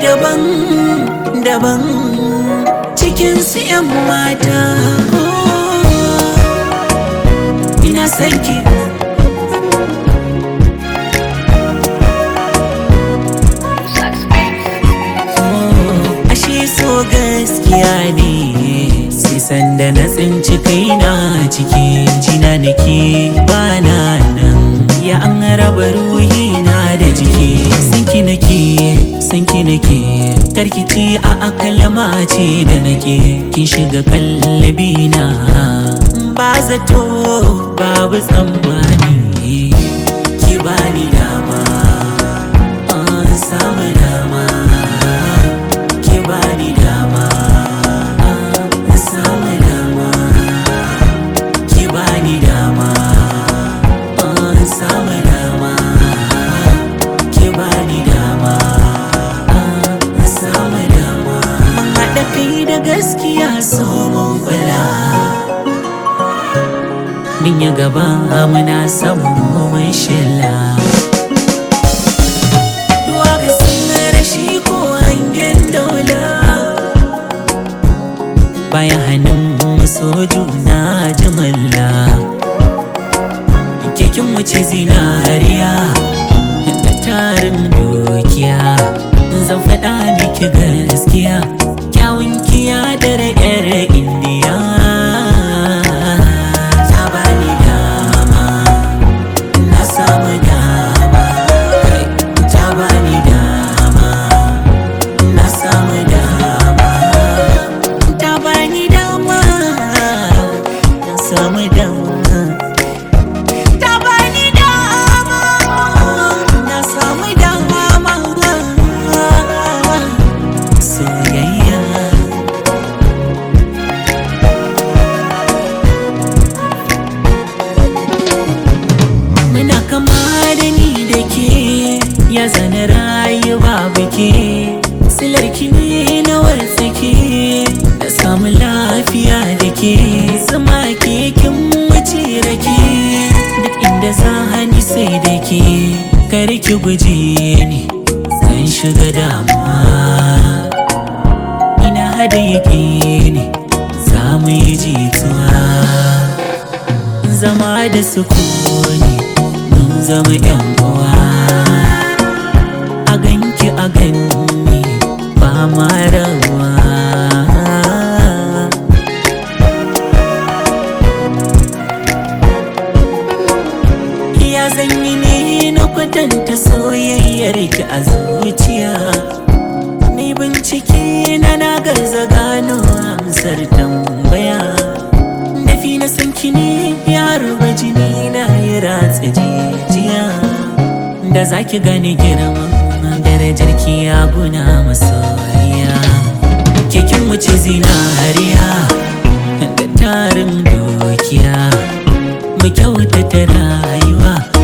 daban daban cikin su yan mata ina son ki ashe so gaskiya ne sai sanda na tsinci kaina cikin jina nake bana nan ya an raba ruhina da jiki sanki nake sanki nake karkici a akalma ce da nake kin shiga kallabina ba zato babu tsammani ki bani dama an samu dama ki bani dama an samu dama ki bani dama an samu dama ki bani dama an samu dama mun haɗa kai da gaskiya so mun kula min ya gaba muna son mu mun shilla Duwa ga sun rashi ko hangen daula Bayan hannun so juna jimalla Kekin wuce zinariya da tarin dukiya Zan faɗa miki gaskiya Kyawun kiya da ra'yar indiya Ta bani dama na samu dama kai ta bani dama na samu dama ta bani dama na samu dama ta bani dama na samu dama soyayya Muna kama da ni da ke ya zana rayu babu ke Silarki ne na wartsake da samu lafiya da ke Zama ke kin wuce rake duk inda za hani sai da ke Kar ki guje ni zan shiga damuwa Ina hada yake ne za mu yi jituwa zama da sukuni mun zama yan uwa a ganki a ganni ba ma rawa ya zanyi ne na kwatanta soyayyar ki a zuciya ni bincike na na gaza gano amsar tambaya Nafi na san ki ne yaro ba jini na ya ratsa jijiya Da zaki gane girman darajar ki ya guna masoyiya Kekin wuce zinariya da tarin dukiya Mu kyautata rayuwa